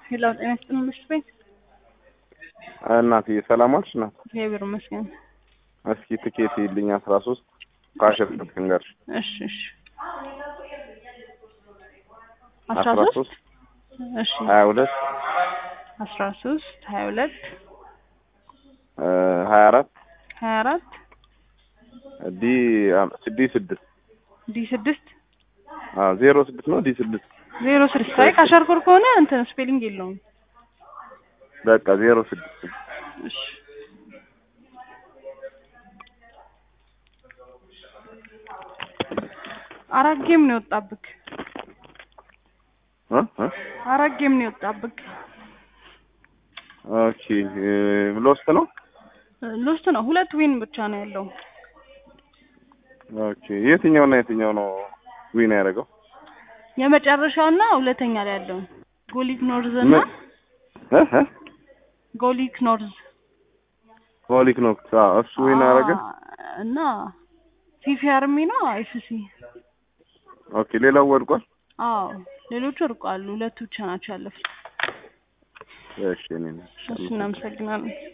ሄሎ ጤና ይስጥልኝ ምሽት ቤት እናትዬ ሰላም ዋልሽ? እናት እግዚአብሔር ይመስገን። እስኪ ትኬት ይልኝ አስራ ሶስት ከአሸር ልንገርሽ እሺ እሺ አስራ አስራ ሶስት ሶስት እሺ ሀያ ሁለት አስራ ሶስት ሀያ ሁለት ሀያ አራት ሀያ አራት ዲ ዲ ስድስት ዲ ስድስት ዜሮ ስድስት ነው ዲ ስድስት ዜሮ ስድስት አይ ካሸርኩር ከሆነ እንትን ስፔሊንግ የለውም። በቃ ዜሮ ስድስት እሺ አራት ጌም ነው የወጣብክ። እ እ አራት ጌም ነው የወጣብክ። ኦኬ ሎስት ነው ሎስት ነው። ሁለት ዊን ብቻ ነው ያለው። ኦኬ የትኛው እና የትኛው ነው ዊን ያደረገው የመጨረሻውና ሁለተኛ ላይ ያለው ጎሊክ ኖርዝ እና ምን? እ እ ጎሊክ ኖርዝ ሆሊክ ነው እሱ ዊን ያደረገ አ- እና ፊፊ አርሚ ነው አይፍሲ ኦኬ ሌላው ወድቋል አዎ ሌሎቹ እርቋሉ። ሁለቱ ብቻ ናቸው ያለፉት። እሺ እኔ ነኝ። እሱ እናመሰግናለን።